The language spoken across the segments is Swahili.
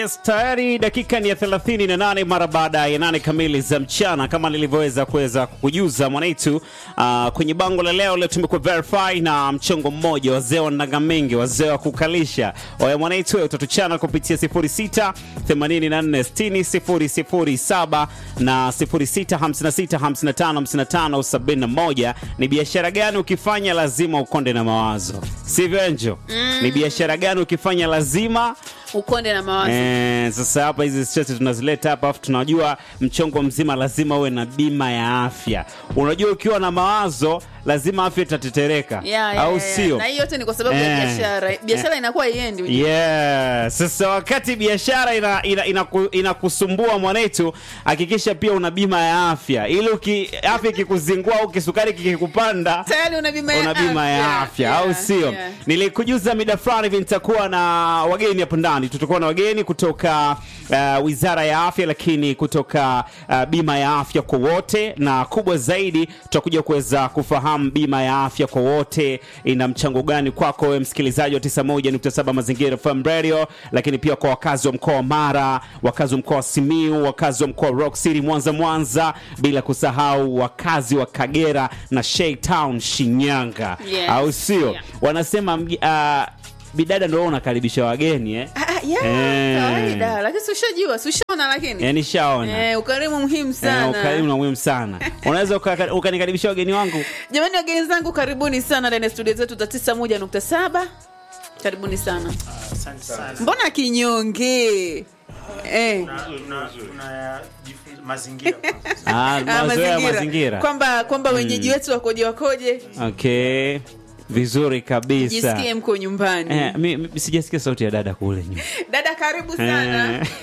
Yes, tayari dakika ni ya 38 mara baada ya nane kamili za mchana, kama nilivyoweza kuweza kukujuza mwanaitu. Uh, kwenye bango la leo leo tumekuwa verify na mchongo mmoja, wazee wa Ndangamengi, wazee wa kukalisha. Oya mwanaitu, wewe utatuchana kupitia 06 84 60 007 na 06 56 55 55 71. Ni biashara gani ukifanya lazima ukonde na mawazo, sivyo Enjo? Ni biashara gani ukifanya lazima ukonde na mawazo Eh, sasa hapa hizi stress tunazileta hapa afu tunajua mchongo mzima lazima uwe na bima ya afya. Unajua ukiwa na mawazo lazima afya itatetereka Ya, ya, au ya, ya. sio? na hii yote ni kwa sababu ya Eh. biashara biashara inakuwa iendi ujue. Yeah. Sasa wakati biashara ina, ina, inaku- inakusumbua mwanetu, hakikisha pia una bima ya afya ili uki, afya ikikuzingua au kisukari kikikupanda tayari una bima ya una bima ya afya Yeah, au sio? yeah. Nilikujuza mida fulani hivi nitakuwa na wageni hapo ndani, tutakuwa na wageni kutoka uh, wizara ya afya, lakini kutoka uh, bima ya afya kwa wote, na kubwa zaidi tutakuja kuweza kufahamu bima ya afya kwa wote ina mchango gani kwako wewe msikilizaji wa 91.7 Mazingira FM Radio, lakini pia kwa wakazi wa mkoa wa Mara, wakazi wa mkoa wa Simiu, wakazi wa mkoa wa Rock City Mwanza Mwanza, bila kusahau wakazi wa Kagera na Shei Town Shinyanga, Yes. au sio? Yeah. Wanasema mgi- ah, bidada ndo unakaribisha wageni eh? Ah, ah, yeah, Eh. kawaida lakini si ushajua si ushaona lakini Yani shaona eh, ukarimu muhimu Eh, sana ukarimu na muhimu sana. Unaweza uka- ukanikaribisha wageni wangu jamani wageni zangu karibuni sana ndani ya studio zetu za 91.7 karibuni sana Asante sana. mbona kinyonge eh. Tuna- tunajifunza mazingira kwanza. ah, Ah, mazoea ya mazingira. kwamba kwamba wenyeji wetu wakoje wakoje Okay, vizuri kabisa. jisikie mko nyumbani Eh, mi, mi, sijasikia sauti ya dada kule nyuma. dada karibu sana Eh.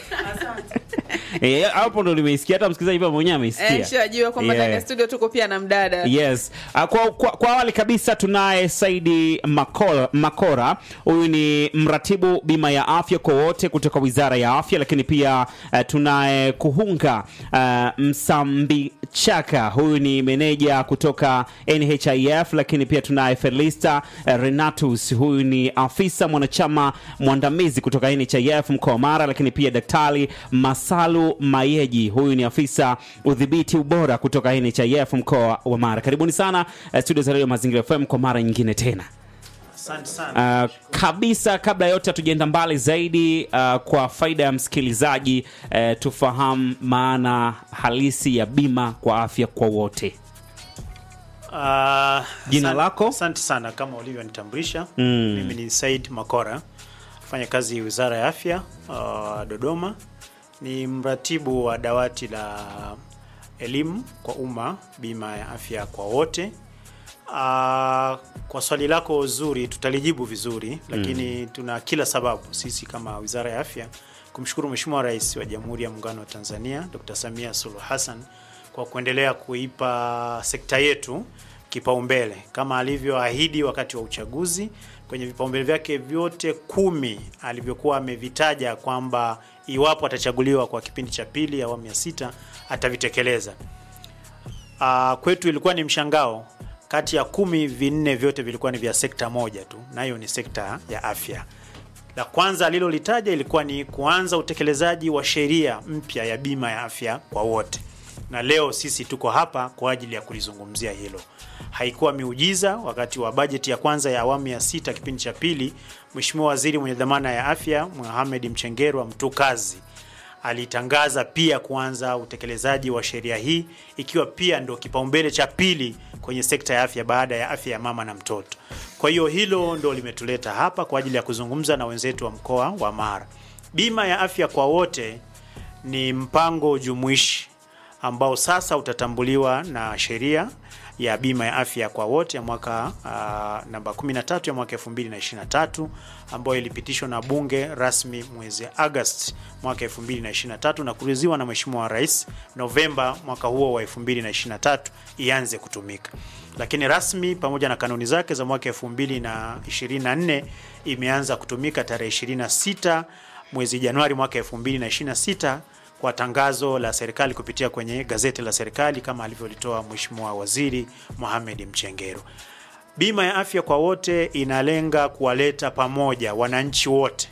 Eh, hapo ndo nimeisikia, hata msikilizaji pia mwenyewe ameisikia. Eh, shajua kwamba Yeah. ndani ya studio tuko pia na mdada Yes. Uh, kwa, kwa, kwa awali kabisa tunaye Saidi Makora, Makora. Huyu ni mratibu bima ya afya kwa wote kutoka Wizara ya Afya, lakini pia uh, tunaye Kuhunga uh, Msambichaka. Huyu ni meneja kutoka NHIF, lakini pia tunaye Felista uh, Renatus. Huyu ni afisa mwanachama mwandamizi kutoka NHIF mkoa wa Mara, lakini pia Daktari Masalu Mayeji. Huyu ni afisa udhibiti ubora kutoka NHIF mkoa wa Mara. Karibuni sana uh, studio za Radio Mazingira FM kwa mara nyingine tena. Asante sana. Uh, kabisa kabla ya yote hatujaenda mbali zaidi uh, kwa faida ya msikilizaji uh, tufahamu maana halisi ya bima kwa afya kwa wote. Ah, Jina asante- lako? Asante sana kama ulivyonitambulisha. Mm. Mimi ni Said Makora, fanya kazi Wizara ya Afya ah, Dodoma. Ni mratibu wa dawati la elimu kwa umma, bima ya afya kwa wote. Ah, kwa swali lako zuri tutalijibu vizuri, lakini tuna kila sababu sisi kama Wizara ya Afya kumshukuru Mheshimiwa Rais wa Jamhuri ya Muungano wa Tanzania Dr. Samia Suluhu Hassan kwa kuendelea kuipa sekta yetu kipaumbele kama alivyoahidi wakati wa uchaguzi kwenye vipaumbele vyake vyote kumi alivyokuwa amevitaja kwamba iwapo atachaguliwa kwa kipindi cha pili awamu ya sita atavitekeleza. Uh, kwetu ilikuwa ni mshangao, kati ya kumi vinne vyote vilikuwa ni vya sekta moja tu, nayo ni sekta ya afya. La kwanza alilolitaja ilikuwa ni kuanza utekelezaji wa sheria mpya ya bima ya afya kwa wote, na leo sisi tuko hapa kwa ajili ya kulizungumzia hilo. Haikuwa miujiza. Wakati wa bajeti ya kwanza ya awamu ya sita kipindi cha pili, Mheshimiwa Waziri mwenye dhamana ya afya Mohamed Mchengerwa Mtukazi alitangaza pia kuanza utekelezaji wa sheria hii ikiwa pia ndo kipaumbele cha pili kwenye sekta ya afya baada ya afya ya mama na mtoto. Kwa hiyo hilo ndo limetuleta hapa kwa ajili ya kuzungumza na wenzetu wa mkoa wa Mara. Bima ya afya kwa wote ni mpango jumuishi ambao sasa utatambuliwa na sheria ya bima ya afya kwa wote ya mwaka uh, namba 13 ya mwaka 2023 ambayo ilipitishwa na bunge rasmi mwezi Agosti mwaka 2023 na kuridhiwa na Mheshimiwa Rais Novemba mwaka huo wa 2023 ianze kutumika, lakini rasmi pamoja na kanuni zake za mwaka 2024 imeanza kutumika tarehe 26 mwezi Januari mwaka 2026 kwa tangazo la serikali kupitia kwenye gazeti la serikali kama alivyolitoa Mheshimiwa Waziri Mohamed Mchengero. Bima ya afya kwa wote inalenga kuwaleta pamoja wananchi wote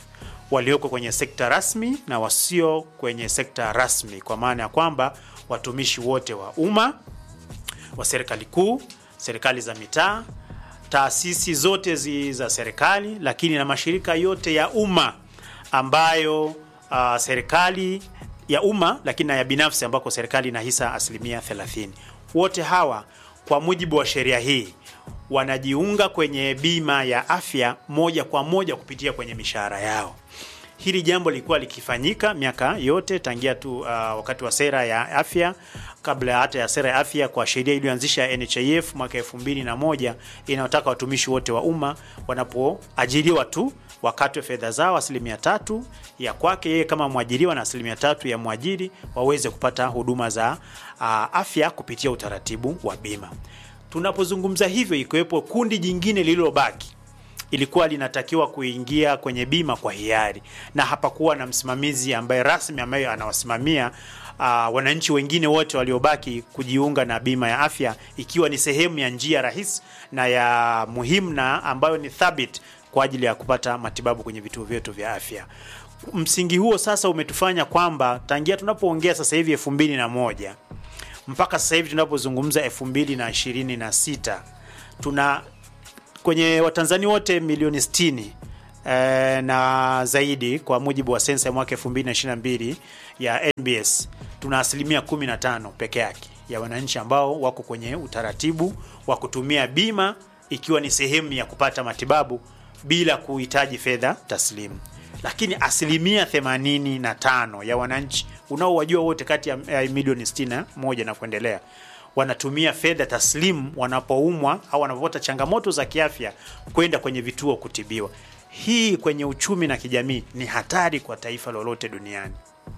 walioko kwenye sekta rasmi na wasio kwenye sekta rasmi, kwa maana ya kwamba watumishi wote wa umma wa serikali kuu, serikali za mitaa, taasisi zote zi za serikali, lakini na mashirika yote ya umma ambayo uh, serikali ya umma lakini na ya binafsi ambako serikali ina hisa asilimia 30. Wote hawa kwa mujibu wa sheria hii wanajiunga kwenye bima ya afya moja kwa moja kupitia kwenye mishahara yao. Hili jambo lilikuwa likifanyika miaka yote tangia tu uh, wakati wa sera ya afya kabla hata ya sera ya afya kwa sheria iliyoanzisha NHIF mwaka 2001 inayotaka watumishi wote wa umma wanapoajiriwa tu wakatwe fedha zao asilimia tatu ya kwake yeye kama mwajiriwa na asilimia tatu ya mwajiri waweze kupata huduma za uh, afya kupitia utaratibu wa bima. Tunapozungumza hivyo, ikiwepo kundi jingine lililobaki ilikuwa linatakiwa kuingia kwenye bima kwa hiari na hapakuwa na msimamizi ambaye rasmi ambaye anawasimamia uh, wananchi wengine wote waliobaki kujiunga na bima ya afya, ikiwa ni sehemu ya njia rahisi na ya muhimu na ambayo ni thabiti kwa ajili ya kupata matibabu kwenye vituo vyetu vya afya. Msingi huo sasa umetufanya kwamba tangia tunapoongea sasa hivi elfu mbili na moja mpaka sasa hivi tunapozungumza elfu mbili na ishirini na sita tuna kwenye Watanzania wote milioni 60 eh, na zaidi kwa mujibu wa sensa ya mwaka 2022 ya NBS, tuna asilimia 15 peke yake ya wananchi ambao wako kwenye utaratibu wa kutumia bima ikiwa ni sehemu ya kupata matibabu bila kuhitaji fedha taslimu, lakini asilimia 85 ya wananchi unaowajua wote kati ya ya milioni 61 na kuendelea wanatumia fedha taslimu wanapoumwa au wanapopata changamoto za kiafya kwenda kwenye vituo kutibiwa. Hii kwenye uchumi na kijamii ni hatari kwa taifa lolote duniani.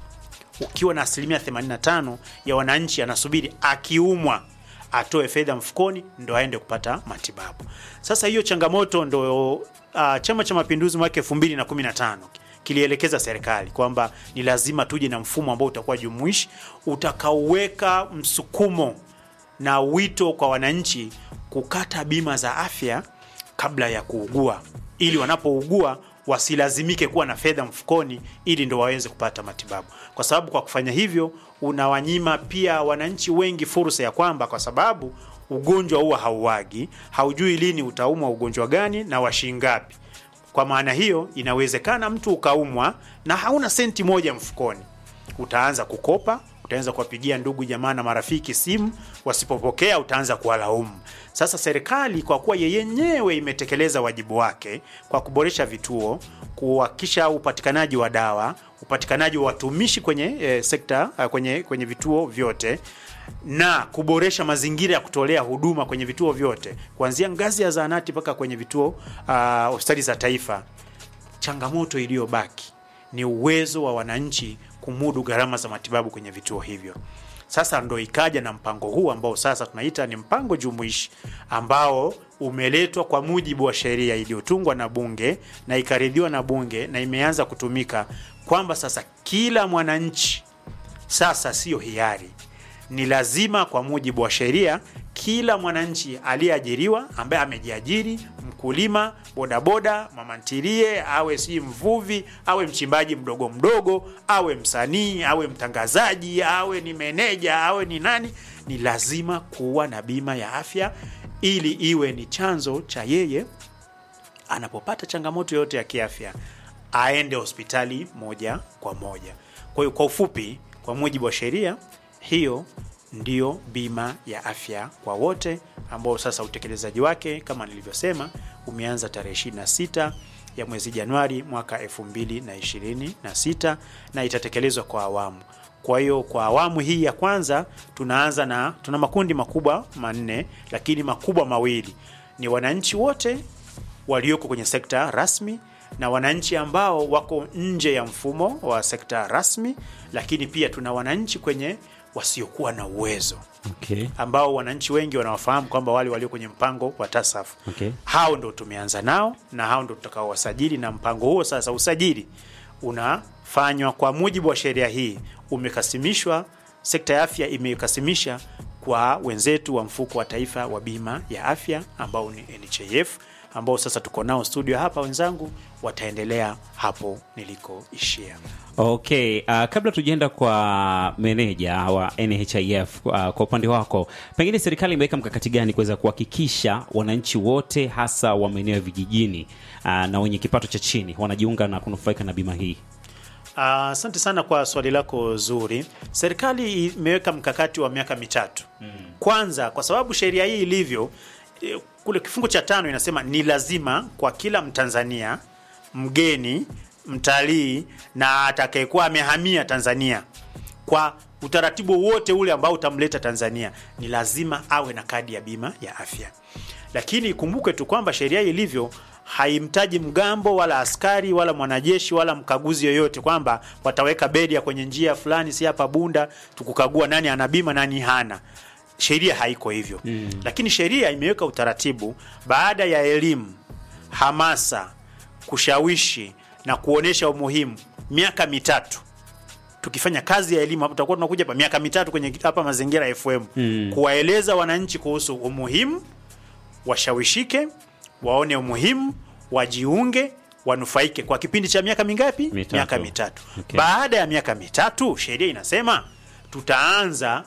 Ukiwa na asilimia 85 ya wananchi anasubiri akiumwa atoe fedha mfukoni ndo aende kupata matibabu. Sasa hiyo changamoto ndo uh, Chama cha Mapinduzi mwaka 2015 kilielekeza serikali kwamba ni lazima tuje na mfumo ambao utakuwa jumuishi utakaoweka msukumo na wito kwa wananchi kukata bima za afya kabla ya kuugua, ili wanapougua wasilazimike kuwa na fedha mfukoni, ili ndo waweze kupata matibabu, kwa sababu kwa kufanya hivyo unawanyima pia wananchi wengi fursa ya kwamba, kwa sababu ugonjwa huwa hauagi, haujui lini utaumwa ugonjwa gani na washingapi. Kwa maana hiyo, inawezekana mtu ukaumwa na hauna senti moja mfukoni, utaanza kukopa utaanza kuwapigia ndugu jamaa na marafiki simu, wasipopokea utaanza kuwalaumu. Sasa serikali kwa kuwa yenyewe imetekeleza wajibu wake kwa kuboresha vituo, kuhakikisha upatikanaji wa dawa, upatikanaji wa watumishi kwenye eh, sekta eh, kwenye, kwenye vituo vyote na kuboresha mazingira ya kutolea huduma kwenye vituo vyote kuanzia ngazi ya zahanati mpaka kwenye vituo ah, hospitali za taifa. Changamoto iliyobaki ni uwezo wa wananchi kumudu gharama za matibabu kwenye vituo hivyo. Sasa ndo ikaja na mpango huu ambao sasa tunaita ni mpango jumuishi ambao umeletwa kwa mujibu wa sheria iliyotungwa na Bunge na ikaridhiwa na Bunge na imeanza kutumika, kwamba sasa kila mwananchi sasa sio hiari, ni lazima kwa mujibu wa sheria, kila mwananchi aliyeajiriwa ambaye amejiajiri, mkulima, bodaboda, mama ntilie, awe si mvuvi, awe mchimbaji mdogo mdogo, awe msanii, awe mtangazaji, awe ni meneja, awe ni nani, ni lazima kuwa na bima ya afya ili iwe ni chanzo cha yeye anapopata changamoto yoyote ya kiafya aende hospitali moja kwa moja. Kwa hiyo kwa ufupi, kwa mujibu wa sheria hiyo ndiyo bima ya afya kwa wote, ambao sasa utekelezaji wake kama nilivyosema umeanza tarehe 26 ya mwezi Januari mwaka 2026 na itatekelezwa kwa awamu. Kwa hiyo kwa awamu hii ya kwanza tunaanza na tuna makundi makubwa manne, lakini makubwa mawili ni wananchi wote walioko kwenye sekta rasmi na wananchi ambao wako nje ya mfumo wa sekta rasmi, lakini pia tuna wananchi kwenye wasiokuwa na uwezo Okay. ambao wananchi wengi wanawafahamu kwamba wale walio kwenye mpango wa TASAF Okay. hao ndo tumeanza nao na hao ndo tutakaowasajili, na mpango huo sasa usajili unafanywa kwa mujibu wa sheria hii, umekasimishwa. Sekta ya afya imekasimisha kwa wenzetu wa mfuko wa taifa wa bima ya afya ambao ni NHIF, ambao sasa tuko nao studio hapa, wenzangu wataendelea hapo nilikoishia. Okay, uh, kabla tujaenda kwa meneja wa NHIF uh, kwa upande wako, pengine serikali imeweka mkakati gani kuweza kuhakikisha wananchi wote hasa wa maeneo ya vijijini uh, na wenye kipato cha chini wanajiunga na kunufaika na bima hii? Asante uh, sana kwa swali lako zuri. Serikali imeweka mkakati wa miaka mitatu. Kwanza, kwa sababu sheria hii ilivyo eh, kule kifungu cha tano inasema ni lazima kwa kila Mtanzania mgeni, mtalii na atakayekuwa amehamia Tanzania kwa utaratibu wote ule ambao utamleta Tanzania ni lazima awe na kadi ya bima ya afya. Lakini ikumbuke tu kwamba sheria hii ilivyo haimtaji mgambo wala askari wala mwanajeshi wala mkaguzi yoyote kwamba wataweka bedia kwenye njia fulani, si hapa Bunda, tukukagua nani ana bima nani hana. Sheria haiko hivyo mm. Lakini sheria imeweka utaratibu baada ya elimu, hamasa, kushawishi na kuonesha umuhimu, miaka mitatu tukifanya kazi ya elimu hapo, tutakuwa tunakuja hapa miaka mitatu kwenye hapa Mazingira FM mm. kuwaeleza wananchi kuhusu umuhimu, washawishike, waone umuhimu, wajiunge, wanufaike kwa kipindi cha miaka mingapi? Mitatu. Miaka mitatu. Okay. Baada ya miaka mitatu, sheria inasema tutaanza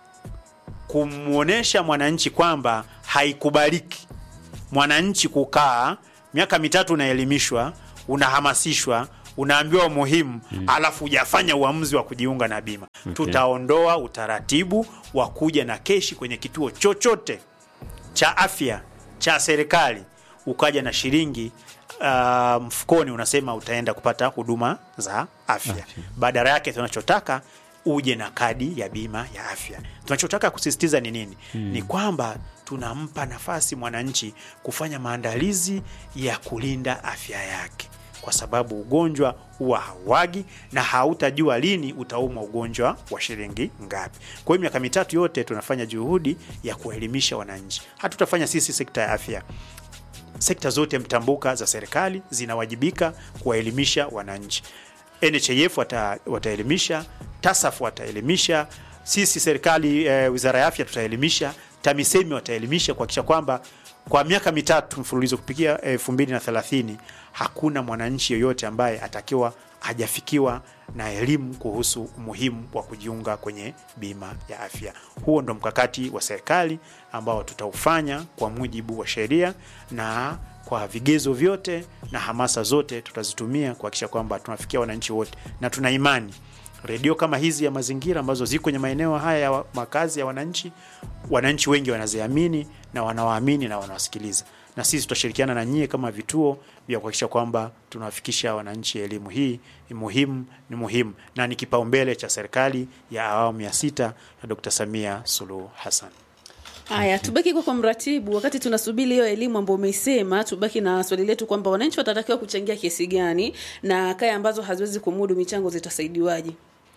kumwonyesha mwananchi kwamba haikubaliki mwananchi kukaa miaka mitatu unaelimishwa, unahamasishwa, unaambiwa umuhimu mm. alafu hujafanya uamuzi wa kujiunga na bima okay. Tutaondoa utaratibu wa kuja na keshi kwenye kituo chochote cha afya cha serikali ukaja na shilingi uh, mfukoni unasema utaenda kupata huduma za afya. Badala yake tunachotaka uje na kadi ya bima ya afya. Tunachotaka kusisitiza ni nini? Ni kwamba tunampa nafasi mwananchi kufanya maandalizi ya kulinda afya yake, kwa sababu ugonjwa huwa hauagi na hautajua lini utaumwa ugonjwa wa shilingi ngapi. Kwa hiyo miaka mitatu yote tunafanya juhudi ya kuelimisha wananchi. Hatutafanya sisi sekta ya afya sekta zote mtambuka za serikali zinawajibika kuwaelimisha wananchi. NHIF wata, wataelimisha, TASAF wataelimisha, sisi serikali e, wizara ya afya tutaelimisha, TAMISEMI wataelimisha kuhakikisha kwamba kwa miaka mitatu mfululizo kupikia elfu mbili na thelathini hakuna mwananchi yoyote ambaye atakiwa hajafikiwa na elimu kuhusu umuhimu wa kujiunga kwenye bima ya afya. Huo ndo mkakati wa serikali ambao tutaufanya kwa mujibu wa sheria na kwa vigezo vyote na hamasa zote tutazitumia kuhakikisha kwamba tunafikia wananchi wote, na tuna imani redio kama hizi ya mazingira ambazo ziko kwenye maeneo haya ya wa- makazi ya wananchi, wananchi wengi wanaziamini na wanawaamini na wanawasikiliza, na sisi tutashirikiana na nyie kama vituo vya kuhakikisha kwamba tunawafikisha wananchi elimu hii. Ni muhimu, ni muhimu na ni kipaumbele cha serikali ya awamu ya sita ya Dr. Samia Suluhu Hassan. Haya, tubaki kwa kwa mratibu. Wakati tunasubiri hiyo elimu ambayo umeisema, tubaki na swali letu kwamba wananchi watatakiwa kuchangia kiasi gani na kaya ambazo haziwezi kumudu michango zitasaidiwaje?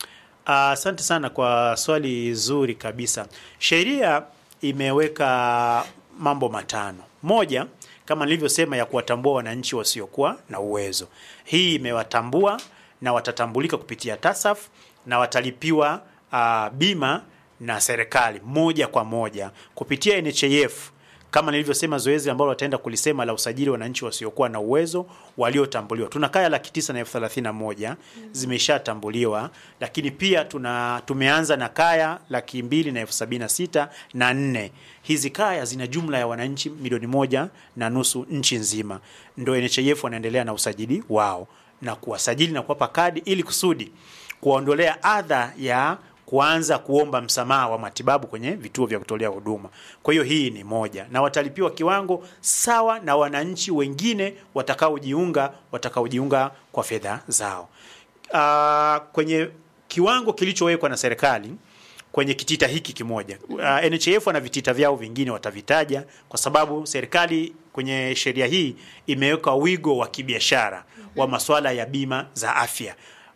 Asante sana kwa swali zuri kabisa. Sheria imeweka mambo matano. Moja, kama nilivyosema, ya kuwatambua wananchi wasiokuwa na uwezo. Hii imewatambua na watatambulika kupitia TASAF na watalipiwa uh, bima na serikali moja kwa moja kupitia NHIF kama nilivyosema, zoezi ambalo wataenda kulisema la usajili wa wananchi wasiokuwa na uwezo waliotambuliwa. Tuna kaya laki tisa na elfu thelathini na moja zimeshatambuliwa, lakini pia tuna tumeanza na kaya laki mbili na elfu sabini na sita na nne. Hizi kaya zina jumla ya wananchi milioni moja na nusu nchi nzima, ndo NHIF wanaendelea na usajili wao na kuwasajili na kuwapa kadi ili kusudi kuwaondolea adha ya kuanza kuomba msamaha wa matibabu kwenye vituo vya kutolea huduma. Kwa hiyo hii ni moja, na watalipiwa kiwango sawa na wananchi wengine watakaojiunga watakaojiunga kwa fedha zao. Uh, kwenye kiwango kilichowekwa na serikali kwenye kitita hiki kimoja. Uh, NHIF wana vitita vyao vingine watavitaja, kwa sababu serikali kwenye sheria hii imeweka wigo wa kibiashara wa masuala ya bima za afya.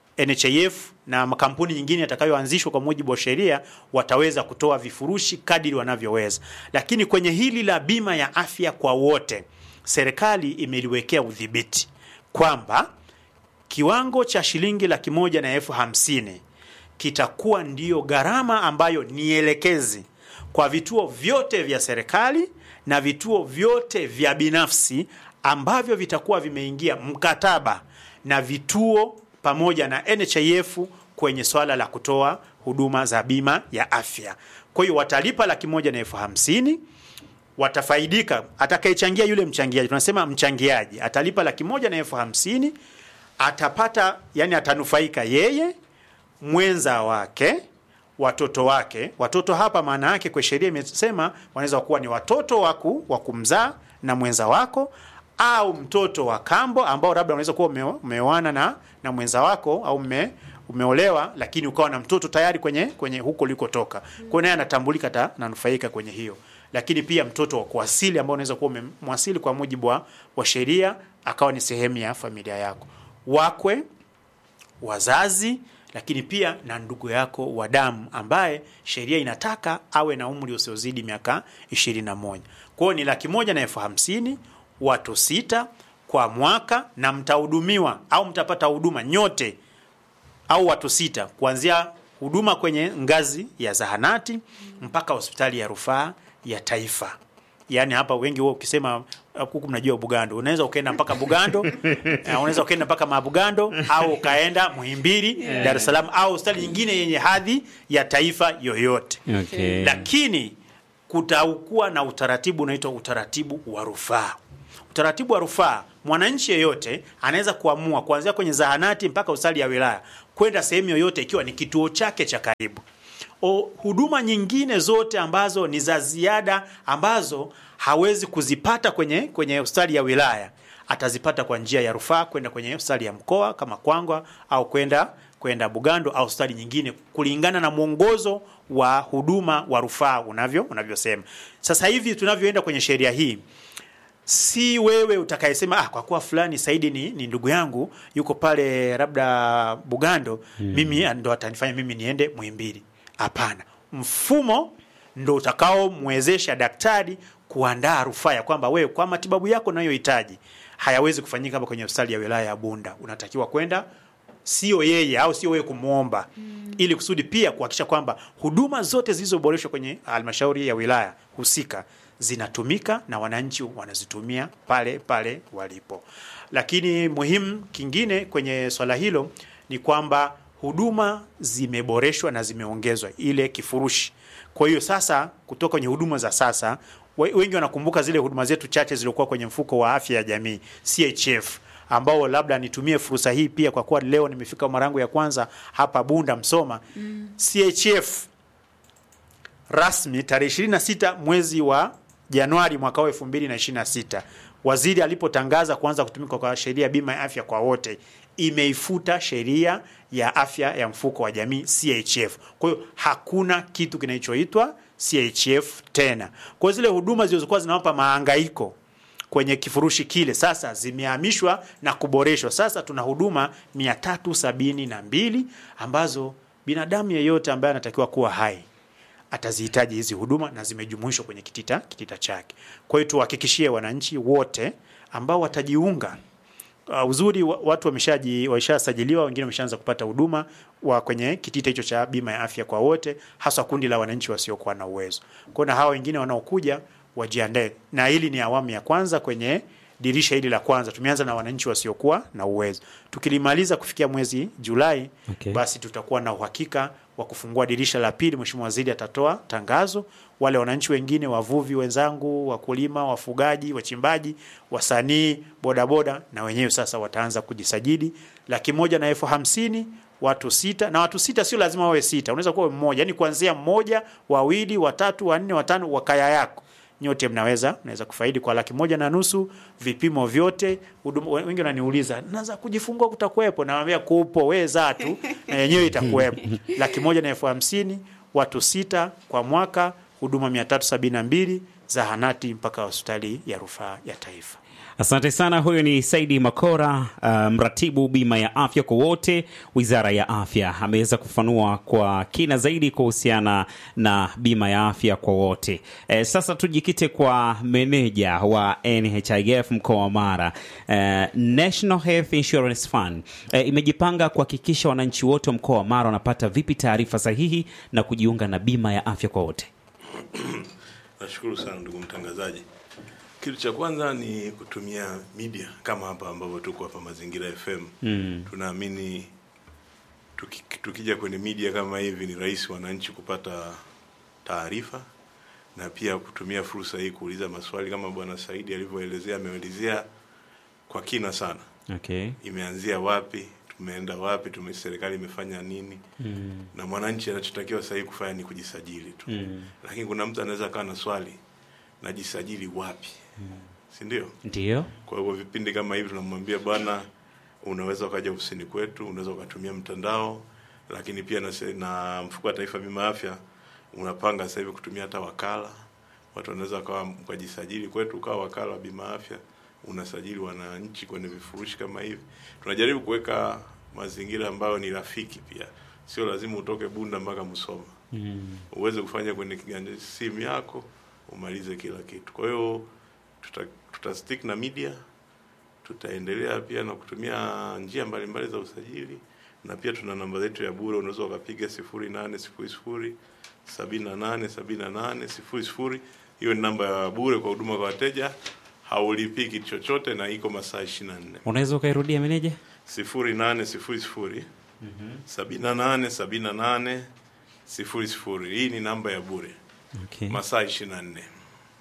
NHIF na makampuni nyingine yatakayoanzishwa kwa mujibu wa sheria wataweza kutoa vifurushi kadiri wanavyoweza, lakini kwenye hili la bima ya afya kwa wote, serikali imeliwekea udhibiti kwamba kiwango cha shilingi laki moja na elfu hamsini kitakuwa ndiyo gharama ambayo ni elekezi kwa vituo vyote vya serikali na vituo vyote vya binafsi ambavyo vitakuwa vimeingia mkataba na vituo pamoja na NHIF kwenye swala la kutoa huduma za bima ya afya. Kwa hiyo watalipa laki moja na elfu hamsini watafaidika. Atakayechangia yule mchangiaji, tunasema mchangiaji atalipa laki moja na elfu hamsini atapata, yani atanufaika yeye, mwenza wake, watoto wake. Watoto hapa maana yake kwa sheria imesema wanaweza kuwa ni watoto waku wa kumzaa na mwenza wako au mtoto wa kambo ambao labda unaweza kuwa ume- umeoana na, na mwenza wako au ume, umeolewa lakini ukawa na mtoto tayari kwenye kwenye huko ulikotoka. Kwa hiyo naye anatambulika ta nanufaika kwenye hiyo. Lakini pia mtoto wa kuasili ambao unaweza kuwa umemwasili kwa mujibu wa, wa sheria akawa ni sehemu ya familia yako. Wakwe, wazazi lakini pia na ndugu yako wa damu ambaye sheria inataka awe na umri usiozidi miaka 21. Kwa hiyo ni laki moja na elfu hamsini watu sita kwa mwaka, na mtahudumiwa au mtapata huduma nyote au watu sita kuanzia huduma kwenye ngazi ya zahanati mpaka hospitali ya rufaa ya taifa. Yaani hapa wengi wao ukisema huku mnajua Bugando, unaweza ukaenda mpaka Bugando, eh, unaweza ukaenda mpaka Mabugando au ukaenda Muhimbili, Dar es Salaam au hospitali nyingine yenye hadhi ya taifa yoyote. Okay. Lakini kutakuwa na utaratibu unaitwa utaratibu wa rufaa. Utaratibu wa rufaa, mwananchi yeyote anaweza kuamua kuanzia kwenye zahanati mpaka hospitali ya wilaya kwenda sehemu yoyote, ikiwa ni kituo chake cha karibu. O, huduma nyingine zote ambazo ni za ziada ambazo hawezi kuzipata kwenye kwenye hospitali ya wilaya atazipata kwa njia ya rufaa kwenda kwenye hospitali ya mkoa kama Kwangwa au kwenda kwenda Bugando au hospitali nyingine kulingana na mwongozo wa huduma wa rufaa unavyo unavyosema. Sasa hivi tunavyoenda kwenye sheria hii si wewe utakayesema ah, kwa kuwa fulani Saidi ni, ni ndugu yangu yuko pale labda Bugando mimi ndo atanifanya mimi niende Muhimbili. Hapana, mfumo ndo utakaomwezesha daktari kuandaa rufaa ya kwamba wewe kwa matibabu yako unayohitaji hayawezi kufanyika hapa kwenye hospitali ya wilaya ya Bunda, unatakiwa kwenda sio yeye au sio wewe kumwomba ili kusudi pia kuhakikisha kwamba huduma zote zilizoboreshwa kwenye halmashauri ya wilaya husika zinatumika na wananchi wanazitumia pale pale walipo. Lakini muhimu kingine kwenye swala hilo ni kwamba huduma zimeboreshwa na zimeongezwa ile kifurushi. Kwa hiyo sasa kutoka kwenye huduma za sasa we- wengi wanakumbuka zile huduma zetu chache zilizokuwa kwenye mfuko wa afya ya jamii CHF ambao labda nitumie fursa hii pia kwa kuwa leo nimefika mara yangu ya kwanza hapa Bunda Msoma. CHF rasmi tarehe 26 mwezi wa Januari mwaka wa 2026 waziri alipotangaza kuanza kutumika kwa sheria ya bima ya afya kwa wote imeifuta sheria ya afya ya mfuko wa jamii CHF. Kwa hiyo hakuna kitu kinachoitwa CHF tena. Kwa hiyo zile huduma zilizokuwa zinawapa mahangaiko kwenye kifurushi kile sasa zimehamishwa na kuboreshwa. Sasa tuna huduma 372 ambazo binadamu yeyote ambaye anatakiwa kuwa hai atazihitaji hizi huduma na zimejumuishwa kwenye kitita kitita chake. Kwa hiyo tuhakikishie wananchi wote ambao watajiunga Uh, uzuri wa- watu wameshaji wameshasajiliwa, wengine wameshaanza kupata huduma wa kwenye kitita hicho cha bima ya afya kwa wote, hasa kundi la wananchi wasiokuwa na uwezo. Kwa hiyo na hawa wengine wanaokuja wajiandae, na hili ni awamu ya kwanza kwenye dirisha hili la kwanza. Tumeanza na wananchi wasiokuwa na uwezo, tukilimaliza kufikia mwezi Julai Okay. basi tutakuwa na uhakika wa kufungua dirisha la pili. Mheshimiwa Waziri atatoa tangazo, wale wananchi wengine, wavuvi wenzangu, wakulima, wafugaji, wachimbaji, wasanii, bodaboda, na wenyewe sasa wataanza kujisajili. Laki moja na elfu hamsini watu sita, na watu sita sio lazima wawe sita, unaweza kuwa mmoja, yani kuanzia mmoja, wawili, watatu, wanne, watano wa kaya yako nyote mnaweza mnaweza kufaidi kwa laki moja na nusu, vipimo vyote. huduma- Wengi wananiuliza naza kujifungua kutakuwepo? Nawambia kupo, weza tu na yenyewe itakuwepo. laki moja na elfu hamsini watu sita kwa mwaka, huduma mia tatu sabini na mbili zahanati mpaka hospitali ya rufaa ya taifa. Asante sana. Huyo ni Saidi Makora, uh, mratibu bima ya afya kwa wote, wizara ya afya. Ameweza kufanua kwa kina zaidi kuhusiana na bima ya afya kwa wote. Eh, sasa tujikite kwa meneja wa NHIF mkoa wa Mara. Eh, National Health Insurance Fund eh, imejipanga kuhakikisha wananchi wote wa mkoa wa Mara wanapata vipi taarifa sahihi na kujiunga na bima ya afya kwa wote. Nashukuru sana ndugu mtangazaji. Kitu cha kwanza ni kutumia media kama hapa ambavyo tuko hapa Mazingira FM. Mm. Tunaamini tuki, tukija kwenye media kama hivi ni rahisi wananchi kupata taarifa na pia kutumia fursa hii kuuliza maswali kama bwana Saidi alivyoelezea, ameelezea kwa kina sana. Okay. Imeanzia wapi, tumeenda wapi, tume serikali imefanya nini Mm. na mwananchi anachotakiwa sasa hivi kufanya ni kujisajili tu Mm. lakini kuna mtu anaweza akawa na swali najisajili wapi si ndio Ndio. kwa hivyo vipindi kama hivi tunamwambia bwana unaweza ukaja ofisini kwetu unaweza ukatumia mtandao lakini pia na, se- na mfuko wa taifa bima ya afya unapanga sasa hivi kutumia hata wakala watu wanaweza wakawa ukajisajili kwetu ukawa wakala wa bima ya afya unasajili wananchi kwenye vifurushi kama hivi tunajaribu kuweka mazingira ambayo ni rafiki pia sio lazima utoke bunda mpaka msoma Mm. uweze kufanya kwenye kiganja simu yako umalize kila kitu. Kwa hiyo tuta, tuta stick na media, tutaendelea pia na kutumia njia mbalimbali za usajili, na pia tuna namba zetu ya bure, unaweza ukapiga sifuri nane sifuri sifuri sabini na nane sabini na nane sifuri sifuri. Hiyo ni namba ya bure kwa huduma kwa wateja, haulipii kitu chochote na iko masaa ishirini na nne Unaweza ukairudia meneja? sifuri nane sifuri sifuri sabini na nane sabini na nane sifuri sifuri. Hii ni namba ya bure Okay. masaa ishirini na nne.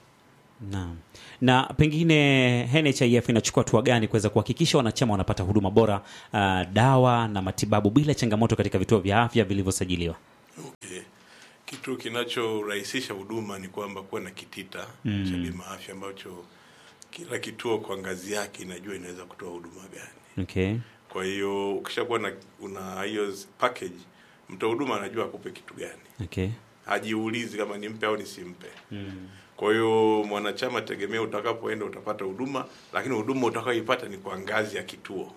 Naam. Na pengine NHIF inachukua hatua gani kuweza kuhakikisha wanachama wanapata huduma bora, uh, dawa na matibabu bila changamoto katika vituo vya afya vilivyosajiliwa? Okay. Kitu kinachorahisisha huduma ni kwamba kuwa na kitita Mm. cha bima afya ambacho kila kituo kwa ngazi yake inajua inaweza kutoa huduma gani. Okay. Kwa hiyo ukishakuwa na una hiyo package, mtoa huduma anajua akupe kitu gani, Okay. hajiulizi kama nimpe au nisimpe. Mm. Kwa hiyo mwanachama, tegemea utakapoenda utapata huduma, lakini huduma utakayoipata ni kwa ngazi ya kituo.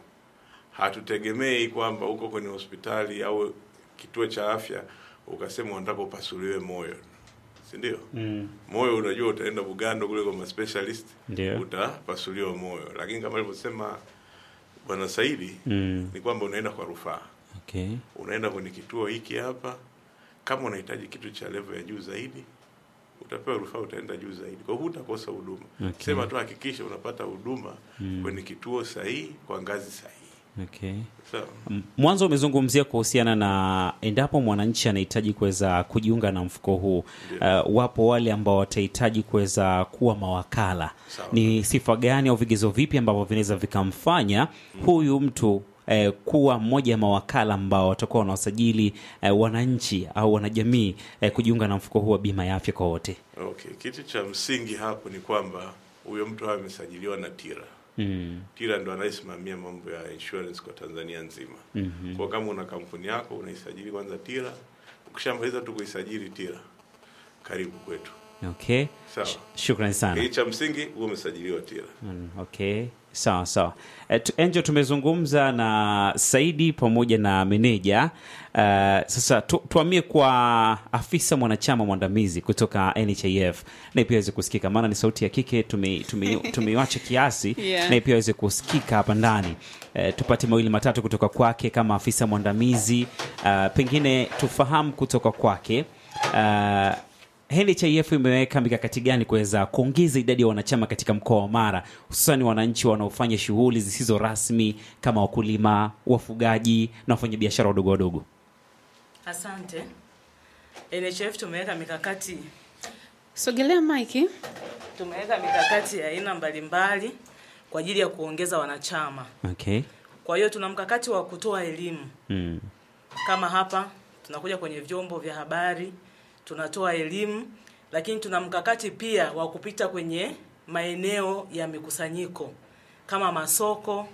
Hatutegemei kwamba uko kwenye hospitali au kituo cha afya ukasema unataka upasuliwe moyo, si ndio? Mm. Moyo unajua utaenda Bugando kule kwa ma specialist Ndio. utapasuliwa moyo, lakini kama alivyosema bwana Saidi Mm. ni kwamba unaenda kwa rufaa, Okay. unaenda kwenye kituo hiki hapa. Kama unahitaji kitu cha level ya juu zaidi, utapewa rufaa, utaenda juu zaidi. Kwa hiyo hutakosa huduma. Okay. Sema tu hakikisha unapata huduma kwenye kituo sahihi kwa ngazi sahihi. Okay. Sawa. M- Mwanzo umezungumzia kuhusiana na endapo mwananchi anahitaji kuweza kujiunga na mfuko huu. Uh, wapo wale ambao watahitaji kuweza kuwa mawakala. Sawa. Ni sifa gani au vigezo vipi ambavyo vinaweza vikamfanya huyu mtu eh, kuwa mmoja ya mawakala ambao watakuwa wanawasajili eh, wananchi au wanajamii eh, kujiunga na mfuko huu wa bima ya afya kwa wote? Okay, kitu cha msingi hapo ni kwamba huyo mtu awe amesajiliwa na TIRA. Mm. TIRA ndo anayesimamia mambo ya insurance kwa Tanzania nzima. Mhm. Kwa kama una kampuni yako unaisajili kwanza TIRA, ukishamaliza tu kuisajili TIRA, karibu kwetu. Okay. Sawa. Sh- Shukrani sana. Hii cha msingi huwe umesajiliwa TIRA. Mm, okay sawa sawa Eh, tu- Angel tumezungumza na Saidi pamoja na meneja uh, sasa tu, tuamie kwa afisa mwanachama mwandamizi kutoka NHIF naye pia aweze kusikika maana ni sauti ya kike tumeiwacha tume, tumeiwacha kiasi Yeah. naye pia aweze kusikika hapa ndani uh, tupate mawili matatu kutoka kwake kama afisa mwandamizi uh, pengine tufahamu kutoka kwake uh, NHIF imeweka mikakati gani kuweza kuongeza idadi ya wanachama katika mkoa wa Mara, hususan wananchi wanaofanya shughuli zisizo rasmi kama wakulima, wafugaji na wafanyabiashara wadogo wadogo? Asante. NHIF tumeweka mikakati Sogelea Mike. tumeweka mikakati ya aina mbalimbali kwa ajili ya kuongeza wanachama. Okay. Kwa hiyo tuna mkakati wa kutoa elimu Mm. kama hapa tunakuja kwenye vyombo vya habari tunatoa elimu, lakini tuna mkakati pia wa kupita kwenye maeneo ya mikusanyiko kama masoko,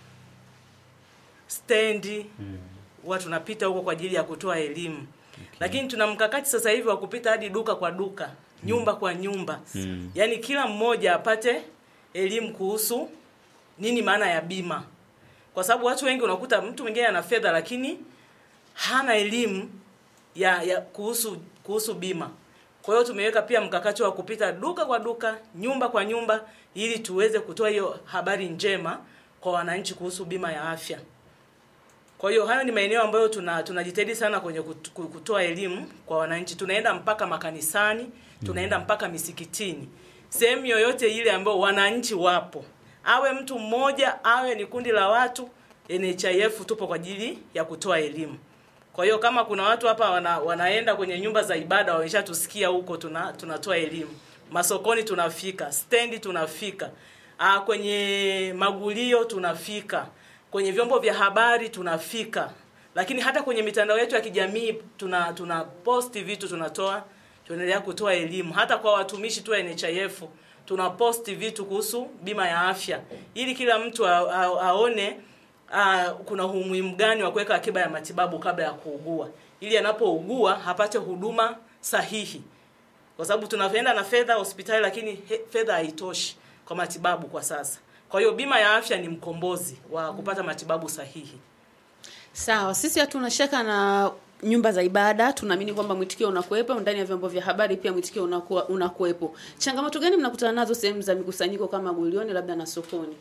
stendi huwa tunapita huko kwa ajili ya kutoa elimu lakini tuna mkakati sasa hivi wa kupita hadi duka kwa duka nyumba kwa nyumba Mm. yaani kila mmoja apate elimu kuhusu nini maana ya bima kwa sababu watu wengi unakuta mtu mwingine ana fedha lakini hana elimu ya, ya kuhusu kuhusu bima kwa hiyo tumeweka pia mkakati wa kupita duka kwa duka nyumba kwa nyumba ili tuweze kutoa hiyo habari njema kwa wananchi kuhusu bima ya afya Kwa hiyo hayo ni maeneo ambayo tuna tunajitahidi sana kwenye kut- ku- kutoa elimu kwa wananchi. Tunaenda mpaka makanisani, tunaenda mpaka misikitini, sehemu yoyote ile ambayo wananchi wapo, awe mtu mmoja, awe ni kundi la watu, NHIF tupo kwa ajili ya kutoa elimu. Kwa hiyo kama kuna watu hapa wana, wanaenda kwenye nyumba za ibada wameshatusikia huko, tuna tunatoa elimu. Masokoni tunafika, stendi tunafika, ah, kwenye magulio tunafika, kwenye vyombo vya habari tunafika, lakini hata kwenye mitandao yetu ya kijamii tuna tuna posti vitu, tunatoa tunaendelea kutoa elimu, hata kwa watumishi tu wa NHIF tuna posti vitu kuhusu bima ya afya ili kila mtu a, a, aone uh, kuna umuhimu gani wa kuweka akiba ya matibabu kabla ya kuugua ili anapougua apate huduma sahihi kwa sababu tunaenda na fedha hospitali lakini he, fedha haitoshi kwa matibabu kwa sasa kwa hiyo bima ya afya ni mkombozi wa kupata matibabu sahihi Sawa, sisi hatuna shaka na nyumba za ibada, tunaamini kwamba mwitikio unakuwepo ndani ya vyombo vya habari, pia mwitikio unakuwa unakuwepo. Changamoto gani mnakutana nazo sehemu za mikusanyiko kama gulioni, labda na sokoni?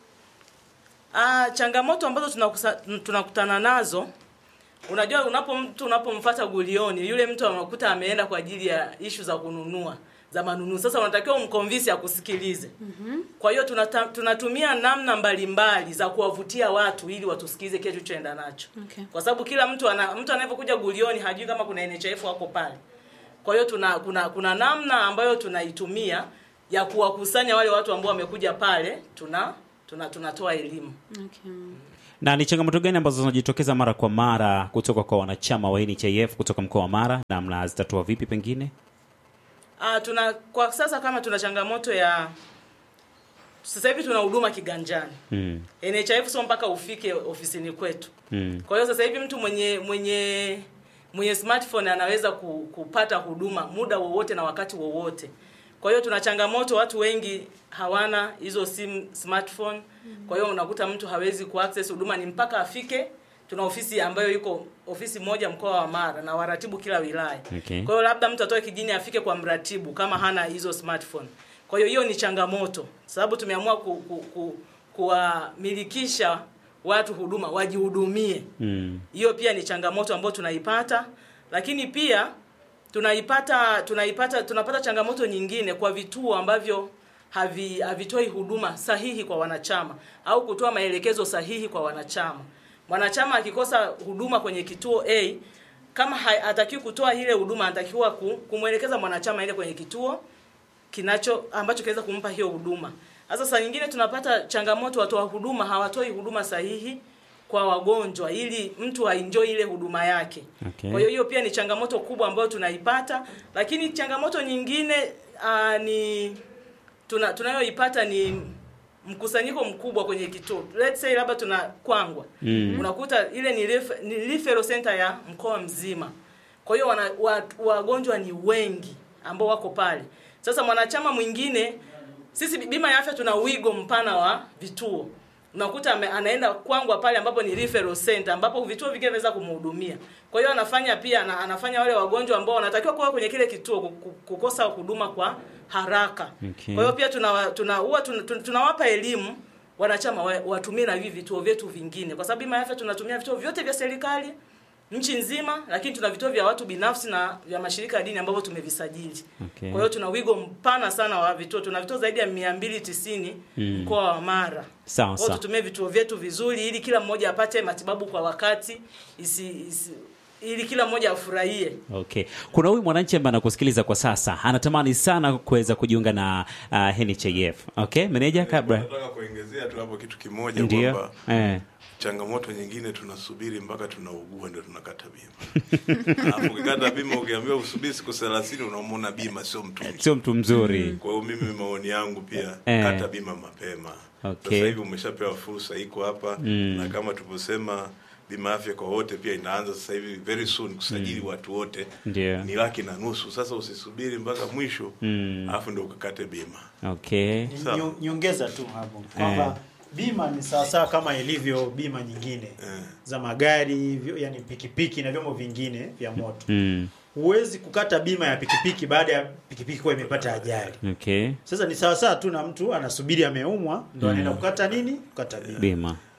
Ah, changamoto ambazo tunakusa- tunakutana nazo unajua unapo mtu unapomfuata gulioni yule mtu anakuta ameenda kwa ajili ya ishu za kununua za manunuzi sasa unatakiwa umkonvinsi akusikilize mm-hmm. kwa hiyo tunata, tunatumia namna mbalimbali za kuwavutia watu ili watusikilize kile tulichoenda nacho Okay. kwa sababu kila mtu ana mtu anaypokuja gulioni hajui kama kuna NHIF wako pale kwa hiyo tuna kuna kuna namna ambayo tunaitumia ya kuwakusanya wale watu ambao wamekuja pale tuna tuna tunatoa elimu Okay. Na ni changamoto gani ambazo zinajitokeza mara kwa mara kutoka kwa wanachama wa NHIF kutoka mkoa wa Mara na mnazitatua vipi pengine? Ah, tuna kwa sasa kama tuna changamoto ya sasa hivi tuna huduma kiganjani. Mm. NHIF sio mpaka ufike ofisini kwetu. Mm. Kwa hiyo sasa hivi mtu mwenye mwenye mwenye smartphone anaweza ku, kupata huduma muda wowote na wakati wowote. Kwa hiyo tuna changamoto, watu wengi hawana hizo simu smartphone. Kwa hiyo unakuta mtu hawezi kuaccess huduma, ni mpaka afike. Tuna ofisi ambayo iko ofisi moja mkoa wa Mara na waratibu kila wilaya. Okay. Kwa hiyo labda mtu atoke kijini afike kwa mratibu kama hana hizo smartphone. Kwa hiyo hiyo ni changamoto, sababu tumeamua ku, ku, ku, kuwamilikisha watu huduma wajihudumie. Mm. Hiyo pia ni changamoto ambayo tunaipata, lakini pia tunaipata tunaipata tunapata changamoto nyingine kwa vituo ambavyo havi havitoi huduma sahihi kwa wanachama au kutoa maelekezo sahihi kwa wanachama. Mwanachama akikosa huduma kwenye kituo A kama ha- hatakiwi kutoa ile huduma, anatakiwa ku- kumwelekeza mwanachama ile kwenye kituo kinacho ambacho kinaweza kumpa hiyo huduma. Sasa saa nyingine tunapata changamoto, watoa huduma hawatoi huduma sahihi kwa wagonjwa ili mtu aenjoy ile huduma yake. Okay. Kwa hiyo hiyo pia ni changamoto kubwa ambayo tunaipata, lakini changamoto nyingine uh, ni tuna tunayoipata ni mkusanyiko mkubwa kwenye kituo. Let's say labda tuna Kwangwa. Mm. Unakuta ile ni, ref, ni referral center ya mkoa mzima. Kwa hiyo wana- wa- wagonjwa ni wengi ambao wako pale. Sasa mwanachama mwingine sisi bima ya afya tuna wigo mpana wa vituo. Unakuta ame- anaenda Kwangwa pale ambapo ni referral center ambapo vituo vingine vinaweza kumhudumia. Kwa hiyo anafanya pia ana, anafanya wale wagonjwa ambao wanatakiwa kuwa kwenye kile kituo ku- ku- kukosa huduma kwa haraka. Okay. Kwa hiyo pia tuna tuna huwa tuna, tuna, tunawapa elimu wanachama wa- watumie na hivi vituo vyetu vingine, kwa sababu bima ya afya tunatumia vituo vyote vya serikali nchi nzima, lakini tuna vituo vya watu binafsi na vya mashirika ya dini ambavyo tumevisajili. Okay. Kwa hiyo tuna wigo mpana sana wa vituo, tuna vituo zaidi ya 290 Mm. mkoa wa Mara. Sawa Kwa hiyo sawa. tutumie vituo vyetu vizuri ili kila mmoja apate matibabu kwa wakati isi, isi, ili kila mmoja afurahie. Okay. Kuna huyu mwananchi ambaye anakusikiliza kwa sasa anatamani sana kuweza kujiunga na uh, NHIF. Okay, meneja kabla. Nataka kuongezea tu hapo kitu kimoja Ndio. kwamba Eh. changamoto nyingine tunasubiri mpaka tunaugua ndio tunakata bima. Alafu ukikata bima ukiambiwa usubiri siku 30 unamwona bima sio mtu mzuri. Sio mtu mzuri. Kwa hiyo mimi maoni yangu pia Eh. kata bima mapema. Okay. Sasa hivi umeshapewa fursa iko hapa Mm. na kama tulivyosema bima afya kwa wote pia inaanza sasa hivi very soon kusajili watu wote Ndio. ni laki na nusu. Sasa usisubiri mpaka mwisho Mm. alafu ndio ukakate bima. Okay. Ni- Sawa. nyo- nyongeza tu hapo kwamba bima ni sawasawa kama ilivyo bima nyingine Eh. za magari vyo- yani pikipiki na vyombo vingine vya moto Mm. huwezi kukata bima ya pikipiki baada ya pikipiki kuwa imepata ajali Okay. sasa ni sawasawa tu na mtu anasubiri ameumwa ndo anaenda kukata nini kukata bima Bima.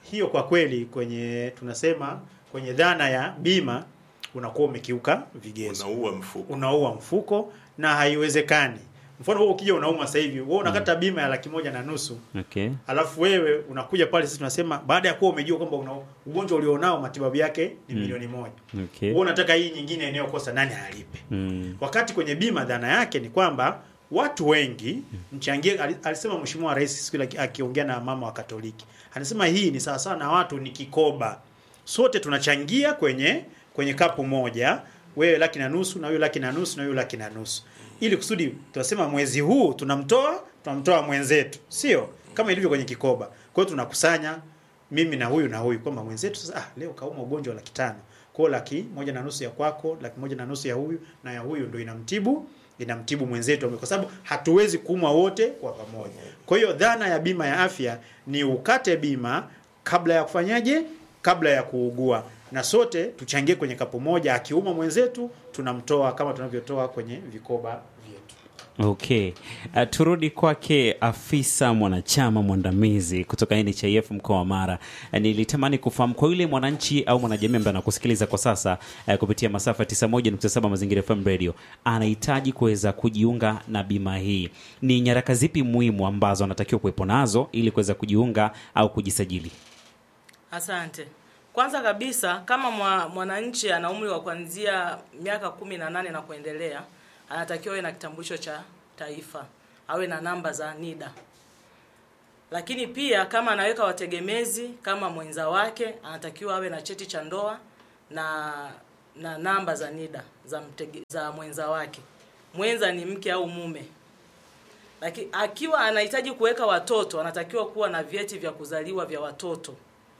hiyo kwa kweli kwenye tunasema kwenye dhana ya bima unakuwa umekiuka vigezo unaua mfuko unaua mfuko na haiwezekani mfano wewe ukija unauma sasa hivi wewe unakata bima ya laki moja na nusu Okay. alafu wewe unakuja pale sisi tunasema baada ya kuwa umejua kwamba una ugonjwa ulionao matibabu yake ni milioni moja Okay. wewe unataka hii nyingine inayokosa nani alipe Mm. wakati kwenye bima dhana yake ni kwamba watu wengi mchangie ali- alisema mheshimiwa rais siku ile aki- akiongea na mama wa katoliki anasema hii ni sawa sawa na watu ni kikoba sote tunachangia kwenye kwenye kapu moja wewe laki na nusu na huyu laki na nusu na huyu laki na nusu ili kusudi tunasema mwezi huu tunamtoa tunamtoa mwenzetu sio kama ilivyo kwenye kikoba kwa hiyo tunakusanya mimi na huyu na huyu kwamba mwenzetu sasa ah, leo kauma ugonjwa wa laki tano kwao laki moja na nusu ya kwako laki moja na nusu ya huyu na ya huyu ndo inamtibu inamtibu mwenzetu kwa sababu hatuwezi kuumwa wote kwa pamoja kwa hiyo dhana ya bima ya afya ni ukate bima kabla ya kufanyaje kabla ya kuugua na sote tuchangie kwenye kapu moja akiuma mwenzetu tunamtoa kama tunavyotoa kwenye vikoba vyetu Okay. Uh, turudi kwake afisa mwanachama mwandamizi kutoka NHIF mkoa wa Mara. Uh, nilitamani kufahamu kwa yule mwananchi au mwanajamii ambaye anakusikiliza kwa sasa uh, kupitia masafa 91.7 Mazingira FM Radio anahitaji kuweza kujiunga na bima hii. Ni nyaraka zipi muhimu ambazo anatakiwa kuwepo nazo ili kuweza kujiunga au kujisajili? Asante. Kwanza kabisa kama mwa, mwananchi ana umri wa kuanzia miaka kumi na nane na kuendelea, anatakiwa awe na kitambulisho cha taifa, awe na namba za NIDA. Lakini pia kama anaweka wategemezi kama mwenza wake, anatakiwa awe na cheti cha ndoa na na namba za NIDA za, mtege, za mwenza wake. Mwenza ni mke au mume. Lakini akiwa anahitaji kuweka watoto, anatakiwa kuwa na vyeti vya kuzaliwa vya watoto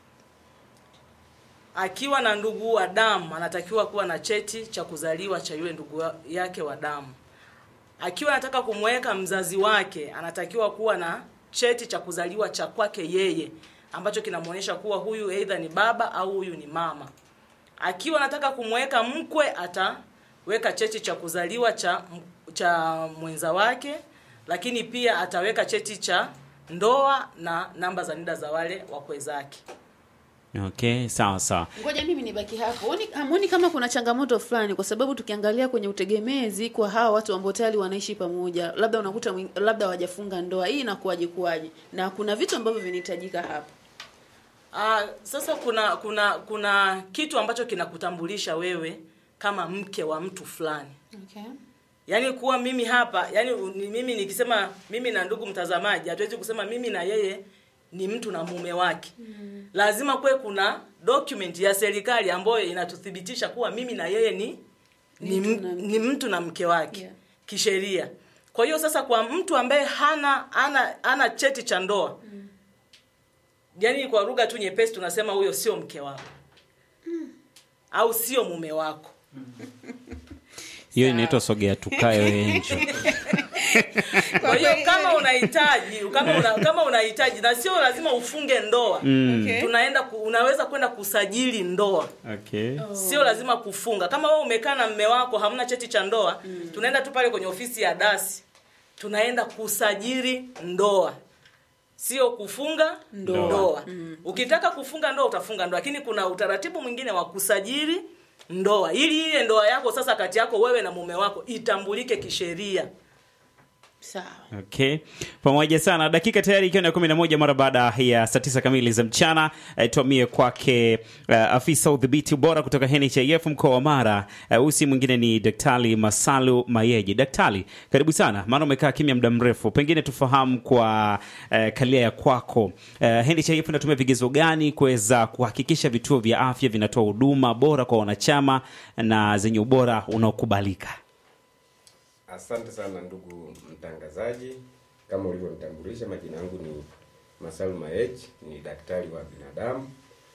akiwa na ndugu wa damu anatakiwa kuwa na cheti cha kuzaliwa cha yule ndugu wa- yake wa damu. Akiwa anataka kumweka mzazi wake anatakiwa kuwa na cheti cha kuzaliwa cha kwake yeye ambacho kinamwonyesha kuwa huyu aidha ni baba au huyu ni mama. Akiwa anataka kumweka mkwe ataweka cheti cha kuzaliwa cha cha mwenza wake, lakini pia ataweka cheti cha ndoa na namba za NIDA za wale wakwe zake. Okay, sawa sawa. ngoja mimi nibaki hapo Huoni- hamuoni kama kuna changamoto fulani kwa sababu tukiangalia kwenye utegemezi kwa hawa watu ambao tayari wanaishi pamoja labda unakuta mwing- labda hawajafunga ndoa hii inakuwaje kuwaje na kuna vitu ambavyo vinahitajika hapa Ah, sasa kuna kuna kuna kitu ambacho kinakutambulisha wewe kama mke wa mtu fulani. okay. Yaani kuwa mimi hapa, yani ni mimi nikisema mimi na ndugu mtazamaji, hatuwezi kusema mimi na yeye ni mtu na mume wake. Mm. Lazima kuwe kuna document ya serikali ambayo inatuthibitisha kuwa mimi na yeye ni ni, mtu m- na mke. ni mtu na mke wake Yeah. kisheria. Kwa hiyo sasa kwa mtu ambaye hana ana ana cheti cha ndoa mm. Yaani kwa lugha tu nyepesi tunasema huyo sio mke wako. Au sio mume wako. Hiyo inaitwa sogea tukae enjo. Kwa hiyo kama unahitaji kama una, kama unahitaji na sio lazima ufunge ndoa Okay. tunaenda ku, unaweza kwenda kusajili ndoa Okay. sio lazima kufunga kama wewe umekaa na mme wako hamna cheti cha ndoa tunaenda tu pale kwenye ofisi ya dasi tunaenda kusajili ndoa sio kufunga Ndoa. ndoa, ukitaka kufunga ndoa utafunga ndoa lakini kuna utaratibu mwingine wa kusajili ndoa ili ile ndoa yako sasa kati yako wewe na mume wako itambulike kisheria sawa Okay, pamoja sana. Dakika tayari ikiwa ni kumi na moja mara baada ya saa tisa kamili za mchana. Eh, tuamie kwake uh, afisa udhibiti ubora kutoka NHIF mkoa wa Mara. Uh, huyu si mwingine ni Daktari Masalu Mayeji. Daktari, karibu sana, maana umekaa kimya muda mrefu, pengine tufahamu kwa uh, kalia ya kwako uh, NHIF inatumia vigezo gani kuweza kuhakikisha vituo vya afya vinatoa huduma bora kwa wanachama na zenye ubora unaokubalika? Asante sana ndugu mtangazaji, kama ulivyonitambulisha, majina yangu ni Masalu Maej, ni daktari wa binadamu.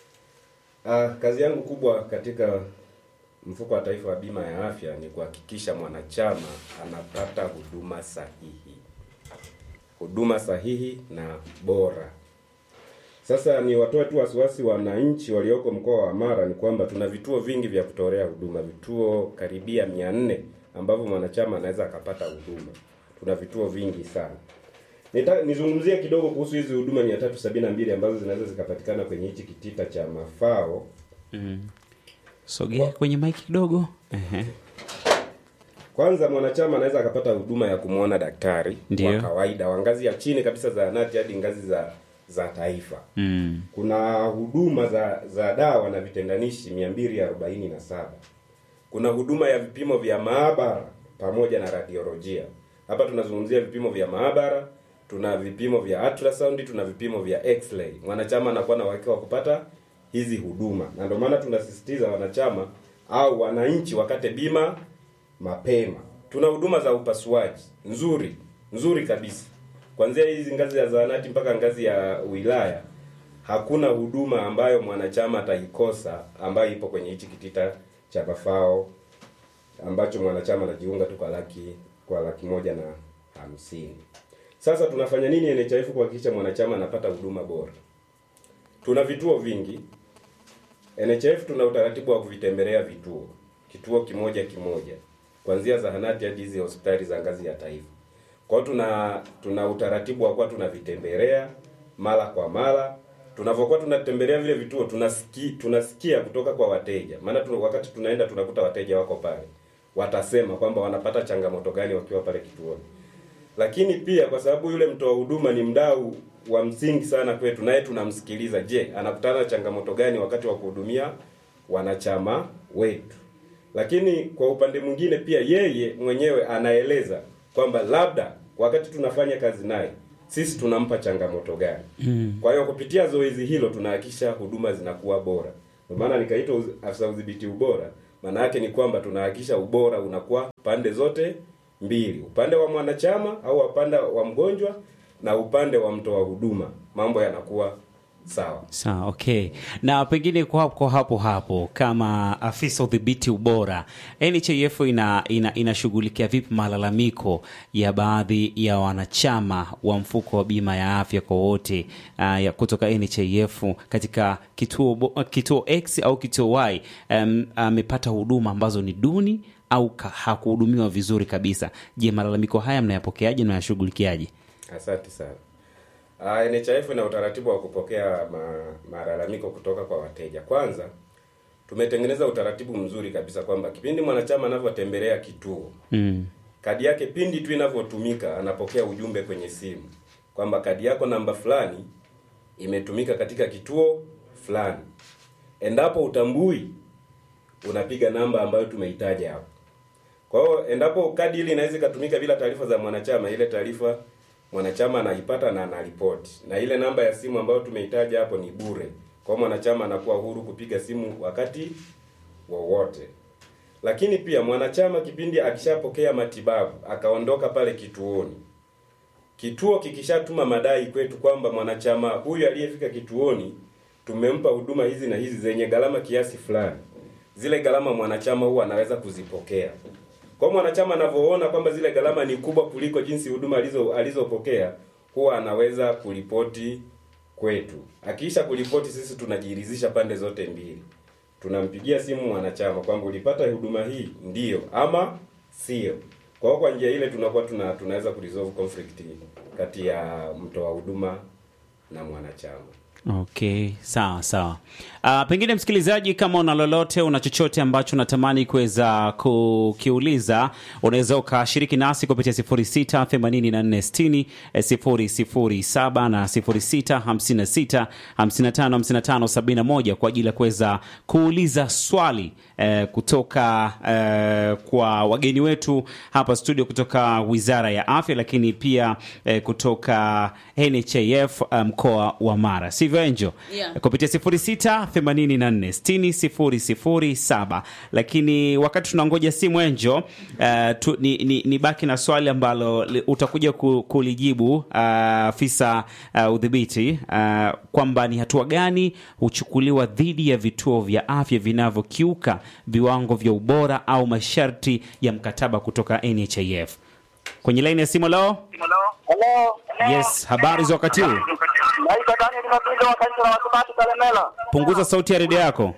Ah, kazi yangu kubwa katika mfuko wa taifa wa bima ya afya ni kuhakikisha mwanachama anapata huduma sahihi, huduma sahihi na bora. Sasa ni watoe tu wasiwasi wananchi walioko mkoa wa Mara ni kwamba tuna vituo vingi vya kutolea huduma, vituo karibia mia nne ambavyo mwanachama anaweza akapata huduma. Tuna vituo vingi sana, Nita, nizungumzie kidogo kuhusu hizi huduma 372 ambazo zinaweza zikapatikana kwenye hichi kitita cha mafao. sogea kwenye maiki kidogo Ehe. Kwanza mwanachama anaweza akapata huduma ya kumwona daktari Ndiyo. wa kawaida wa ngazi ya chini kabisa zahanati hadi ngazi za za taifa. Mm. Kuna huduma za za dawa na vitendanishi 247. Kuna huduma ya vipimo vya maabara pamoja na radiolojia. Hapa tunazungumzia vipimo vya maabara, tuna vipimo vya ultrasound, tuna vipimo vya x-ray. Mwanachama anakuwa na uhakika wa kupata hizi huduma, na ndio maana tunasisitiza wanachama au wananchi wakate bima mapema. Tuna huduma za upasuaji nzuri nzuri kabisa, kuanzia hizi ngazi ya zahanati mpaka ngazi ya wilaya. Hakuna huduma ambayo mwanachama ataikosa ambayo ipo kwenye hichi kitita cha mafao ambacho mwanachama anajiunga tu kwa laki kwa laki moja na hamsini. Sasa tunafanya nini NHIF kuhakikisha mwanachama anapata huduma bora? Tuna vituo vingi. NHIF tuna utaratibu wa kuvitembelea vituo, kituo kimoja kimoja, kuanzia zahanati hadi hizi hospitali za ngazi ya taifa. Kwa hiyo tuna tuna utaratibu wa kuwa tunavitembelea mara kwa mara. Tunavyokuwa tunatembelea vile vituo tunasikia tunasikia kutoka kwa wateja, maana tuna, wakati tunaenda tunakuta wateja wako pale, watasema kwamba wanapata changamoto gani wakiwa pale kituoni lakini pia kwa sababu yule mtoa huduma ni mdau wa msingi sana kwetu, naye tunamsikiliza. Je, anakutana na changamoto gani wakati wa kuhudumia wanachama wetu? Lakini kwa upande mwingine pia yeye mwenyewe anaeleza kwamba labda wakati tunafanya kazi naye sisi tunampa changamoto gani. Kwa hiyo kupitia zoezi hilo tunahakikisha huduma zinakuwa bora. Ndio maana nikaitwa uz- afisa udhibiti ubora. Maana yake ni kwamba tunahakikisha ubora unakuwa pande zote mbili, upande wa mwanachama au upande wa mgonjwa na upande wa mtoa huduma, mambo yanakuwa sawa. Sawa, okay. Na pengine kwa kwa hapo hapo kama afisa udhibiti ubora, NHIF ina ina inashughulikia vipi malalamiko ya baadhi ya wanachama wa mfuko wa bima ya afya kwa wote uh, ya kutoka NHIF katika kituo bo- kituo X au kituo Y um, amepata huduma ambazo ni duni au ka- hakuhudumiwa vizuri kabisa. Je, malalamiko haya mnayapokeaje na mnayashughulikiaje? Asante sana. Uh, NHIF ina utaratibu wa kupokea ma, malalamiko kutoka kwa wateja. Kwanza tumetengeneza utaratibu mzuri kabisa kwamba kipindi mwanachama anavyotembelea kituo Mm. kadi yake pindi tu inavyotumika anapokea ujumbe kwenye simu kwamba kadi yako namba fulani imetumika katika kituo fulani. Endapo utambui, unapiga namba ambayo tumeitaja hapo. Kwa hiyo endapo kadi ile inaweza ikatumika bila taarifa za mwanachama, ile taarifa mwanachama anaipata na anaripoti, na ile namba ya simu ambayo tumeitaja hapo ni bure. Kwa hiyo mwanachama anakuwa huru kupiga simu wakati wowote. Lakini pia mwanachama kipindi akishapokea matibabu akaondoka pale kituoni, kituo kikishatuma madai kwetu kwamba mwanachama huyu aliyefika kituoni tumempa huduma hizi na hizi zenye gharama kiasi fulani, zile gharama mwanachama huwa anaweza kuzipokea. Kwa hiyo mwanachama anavyoona kwamba zile gharama ni kubwa kuliko jinsi huduma alizo alizopokea, huwa anaweza kuripoti kwetu. Akiisha kuripoti, sisi tunajiridhisha pande zote mbili, tunampigia simu mwanachama kwamba ulipata huduma hii ndiyo ama sio. Kwa hiyo kwa njia ile tunakuwa tuna tunaweza kuresolve conflict kati ya mtoa huduma na mwanachama. Okay, sawa sawa. Uh, pengine msikilizaji, kama una lolote, una chochote ambacho unatamani kuweza kukiuliza, unaweza ukashiriki nasi kupitia 06 84 60 007 na 06 56 55 55 71 kwa ajili ya kuweza kuuliza swali eh, kutoka eh, kwa wageni wetu hapa studio kutoka Wizara ya Afya, lakini pia eh, kutoka NHIF eh, mkoa wa Mara, sivyo Angel? Yeah. kupitia 06 84 60 007. Lakini wakati tunangoja simu Angel, eh, tu, ni, ni, ni baki na swali ambalo li- utakuja ku, kulijibu ah, afisa uh, udhibiti uh, kwamba ni hatua gani huchukuliwa dhidi ya vituo vya afya vinavyokiuka viwango vya ubora au masharti ya mkataba kutoka NHIF. Kwenye laini ya simu leo, Hello. yes, habari za wakati huu. Naitwa Daniel Mapindo wa kanisa la Wasabato Kalemela. Punguza sauti ya redio yako,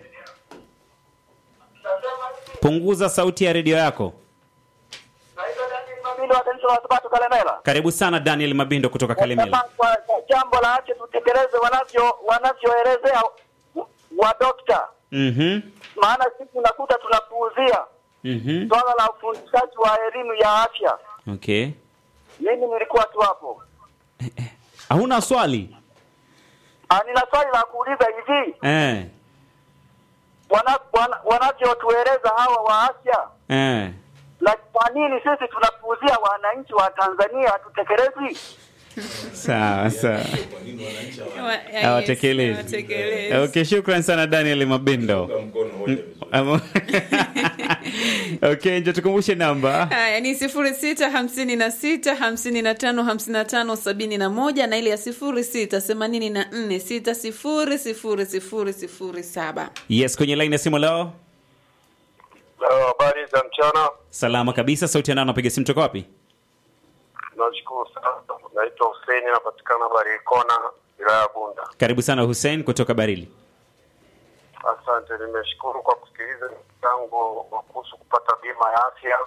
punguza sauti ya redio yako. Naitwa Daniel Mapindo Mabindo wa kanisa la Wasabato Kalemela. Karibu sana Daniel Mabindo kutoka Kalemela. Kama kwa jambo la ache tutekeleze wanavyo wanavyoelezea wa dokta, Mhm. maana sisi unakuta tunapuuzia Mhm. swala la ufundishaji wa elimu ya afya. Okay. Mimi nilikuwa tu hapo. Hauna swali? Ah, nina swali la kuuliza hivi, Eh. wana, wana, wanavyotueleza hawa wa afya Eh. na kwa nini sisi tunapuuzia wananchi wa Tanzania hatutekelezi? Sawa sawa. Wa- yes, Hawatekelezi. hawatekelezi. Okay, shukran sana Daniel Mabindo. mkono hoja vizuri. Amo- okay, nje tukumbushe namba. haya ni sifuri sita hamsini na sita hamsini na tano hamsini na tano sabini na moja na ile ya sifuri sita themanini na nne sita sifuri sifuri sifuri sifuri saba Yes, kwenye line ya simu leo. Habari za mchana, Salama kabisa, sauti ya nani napiga simu toka wapi? nashukuru sana. Naitwa Hussein, napatikana Barikona, wilaya ya Bunda. Karibu sana Hussein kutoka Barili. Asante, nimeshukuru kwa kusikiliza mchango wa kuhusu kupata bima ya afya,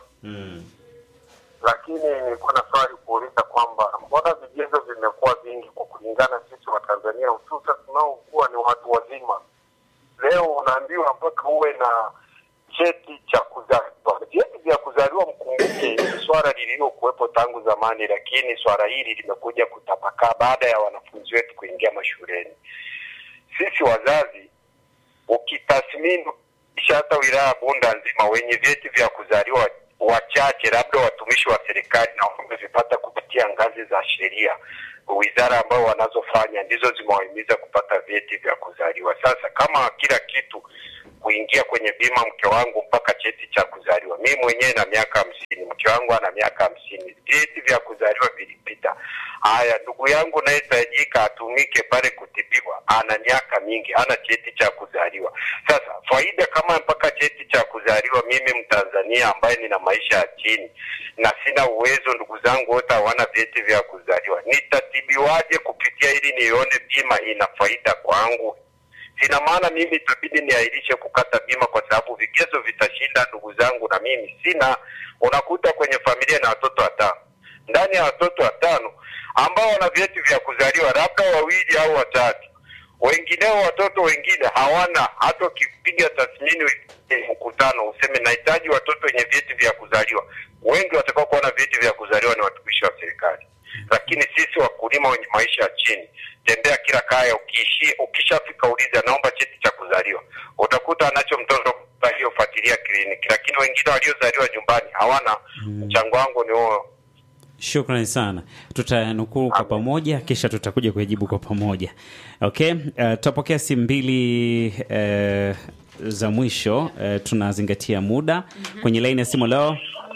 lakini nilikuwa na swali kuuliza kwamba mbona vigezo vimekuwa vingi kwa kulingana sisi wa Tanzania, hususan tunaokuwa ni watu wazima. Leo unaambiwa mpaka uwe na cheti cha kuzaliwa. Vyeti vya kuzaliwa, mkumbuke, ni swala lililokuwepo tangu zamani, lakini swala hili limekuja kutapakaa baada ya wanafunzi wetu kuingia mashuleni. Sisi wazazi ukitathmini kisha hata wilaya ya Bunda nzima wenye vyeti vya kuzaliwa wachache, labda watumishi wa serikali na wamevipata kupitia ngazi za sheria, wizara ambao wanazofanya ndizo zimewahimiza kupata vyeti vya kuzaliwa. Sasa kama kila kitu kuingia kwenye bima, mke wangu mpaka cheti cha kuzaliwa, mimi mwenyewe na miaka hamsini, mke wangu ana miaka hamsini, vyeti vya kuzaliwa vilipita. Haya, ndugu yangu nayetajika atumike pale kutibiwa, ana miaka mingi, hana cheti cha kuzaliwa. Sasa faida kama mpaka cheti cha kuzaliwa, mimi Mtanzania ambaye nina maisha ya chini na sina uwezo, ndugu zangu wote hawana vyeti vya kuzaliwa, nitatibiwaje kupitia ili nione bima ina faida kwangu? Sina maana mimi itabidi niahirishe kukata bima kwa sababu vigezo vitashinda ndugu zangu, na mimi sina. Unakuta kwenye familia na watoto watano, ndani ya watoto watano ambao wana vyeti vya kuzaliwa labda wawili au watatu, wengineo watoto wengine hawana. Hata ukipiga tathmini eh, mkutano useme nahitaji watoto wenye vyeti vya kuzaliwa, wengi watakao kuwa na vyeti vya kuzaliwa ni watumishi wa serikali lakini sisi wakulima wenye maisha ya chini, tembea kila kaya, ukiishi ukishafika uliza, naomba cheti cha kuzaliwa, utakuta anacho mtoto aliyofuatilia kliniki, lakini wengine waliozaliwa nyumbani hawana. Mchango wangu ni huo. Shukrani sana, tutanukuu kwa pamoja, kisha tutakuja kujibu kwa pamoja. Okay, uh, tutapokea simu mbili uh, za mwisho. Uh, tunazingatia muda kwenye laini ya simu leo.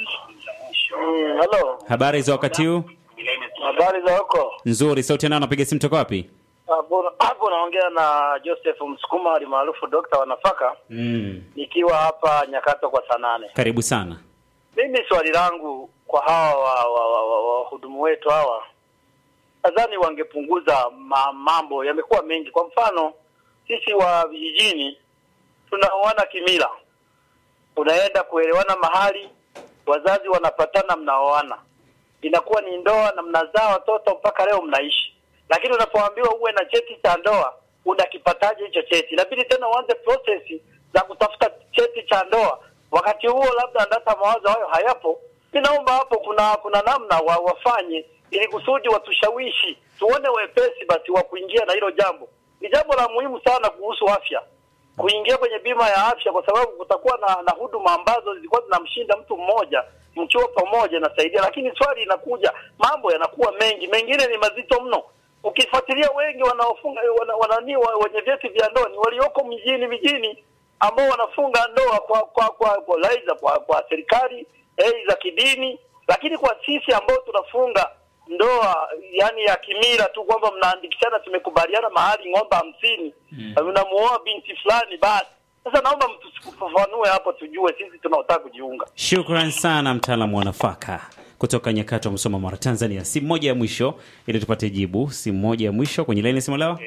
Halo, Habari za wakati huu? habari za huko? Nzuri. Sauti nao napiga simu toka wapi? Hapo hapo naongea na Joseph Msukuma alimaarufu dokta wa nafaka, Mm. nikiwa hapa Nyakato kwa saa nane. Karibu sana. Mimi swali langu kwa hawa wahudumu wa, wa, wa, wahudumu wetu hawa, nadhani wangepunguza ma, mambo yamekuwa mengi. Kwa mfano sisi wa vijijini tunaoana kimila, unaenda kuelewana mahali, wazazi wanapatana, mnaoana, inakuwa ni ndoa na mnazaa watoto mpaka leo mnaishi. Lakini unapoambiwa uwe na cheti cha ndoa, unakipataje hicho cheti? Inabidi tena uanze process za kutafuta cheti cha ndoa. Wakati huo labda hata mawazo hayo hayapo. Ninaomba hapo kuna kuna namna wa, wafanye ili kusudi watushawishi, tuone wepesi basi wa kuingia na hilo jambo. Ni jambo la muhimu sana kuhusu afya kuingia kwenye bima ya afya, kwa sababu kutakuwa na, na huduma ambazo zilikuwa zinamshinda mtu mmoja, mkiwa pamoja inasaidia. Lakini swali inakuja, mambo yanakuwa mengi, mengine ni mazito mno. Ukifuatilia wengi wanaofunga wana, wanani wa- wenye vyeti vya ndoa ni walioko mjini mijini ambao wanafunga ndoa kwa kwa kwa kwa, laiza, kwa, kwa serikali ei za kidini, lakini kwa sisi ambao tunafunga ndoa yani ya kimila tu kwamba mnaandikishana tumekubaliana mahali ng'ombe hamsini unamuoa binti fulani basi. Sasa naomba mtufafanue hapo tujue sisi tunaotaka kujiunga. Shukran sana mtaalamu wa nafaka kutoka Nyakato, Msoma, Mara, Tanzania. Simu moja ya mwisho ili tupate jibu. Simu moja ya mwisho kwenye laini ya simu leo.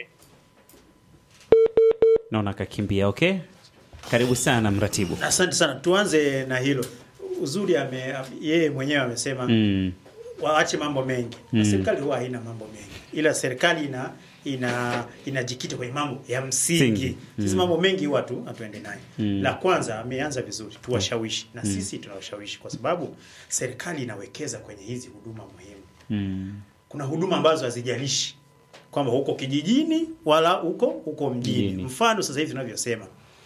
Naona akakimbia. Okay, karibu sana mratibu. Asante sana, tuanze na hilo. uzuri ame yeye mwenyewe amesema Mm. waache mambo mengi na serikali huwa haina mambo mengi ila serikali ina ina inajikita kwenye mambo ya msingi Msingi. sisi mambo mengi huwa tu hatuende naye la kwanza ameanza vizuri tuwashawishi na sisi tunawashawishi kwa sababu serikali inawekeza kwenye hizi huduma muhimu Mm. kuna huduma ambazo hazijalishi kwamba huko kijijini wala huko huko mjini. Mjini. Mfano sasa hivi tunavyosema,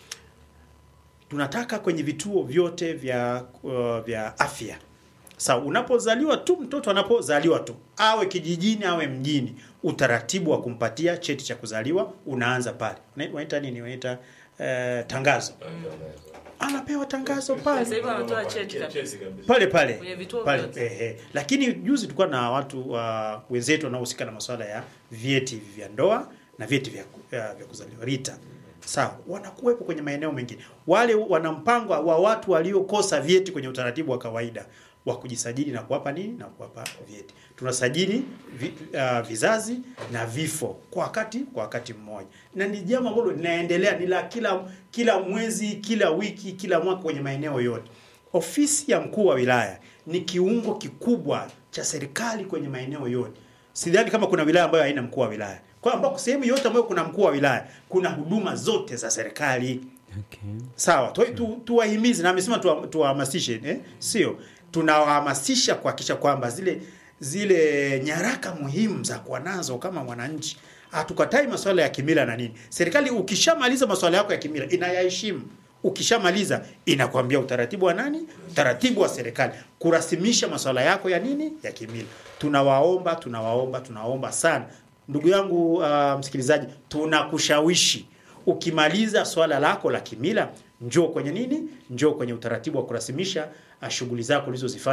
tunataka kwenye vituo vyote vya uh, vya afya. Sawa, unapozaliwa tu mtoto anapozaliwa tu awe kijijini awe mjini, utaratibu wa kumpatia cheti cha kuzaliwa unaanza pale. Una- Unaita nini? Unaita uh, tangazo. Anapewa tangazo pale Sasa hivi wanatoa cheti kabisa. pale pale Kwenye vituo pale vyote. ehe. Lakini juzi tulikuwa na watu wa wenzetu wanaohusika na masuala ya vyeti vya ndoa na vyeti vya, vya, vya kuzaliwa RITA. Sawa, wanakuwepo kwenye maeneo mengine. Wale wana mpango wa watu waliokosa vyeti kwenye utaratibu wa kawaida wa kujisajili na kuwapa nini na kuwapa vyeti. Tunasajili vi, uh, vizazi na vifo kwa wakati kwa wakati mmoja, na ni jambo ambalo linaendelea, ni la kila kila mwezi, kila wiki, kila mwaka kwenye maeneo yote. Ofisi ya mkuu wa wilaya ni kiungo kikubwa cha serikali kwenye maeneo yote. Sidhani kama kuna wilaya ambayo haina mkuu wa wilaya, kwa ambako sehemu yote ambayo kuna mkuu wa wilaya kuna huduma zote za serikali. Okay. Sawa, tu, tu, tuwahimize na amesema tuwa- tuwahamasishe eh? Sio, tunawahamasisha kuhakikisha kwamba zile zile nyaraka muhimu za kuwa nazo kama mwananchi. Hatukatai masuala ya kimila na nini. Serikali ukishamaliza masuala yako ya kimila inayaheshimu. Ukishamaliza inakwambia utaratibu wa nani? Utaratibu wa serikali kurasimisha masuala yako ya nini? Ya kimila. Tunawaomba, tunawaomba, tunawaomba sana ndugu yangu uh, msikilizaji, tunakushawishi ukimaliza swala lako la kimila, njoo kwenye nini, njoo kwenye utaratibu wa kurasimisha uh, shughuli zako ulizozifanya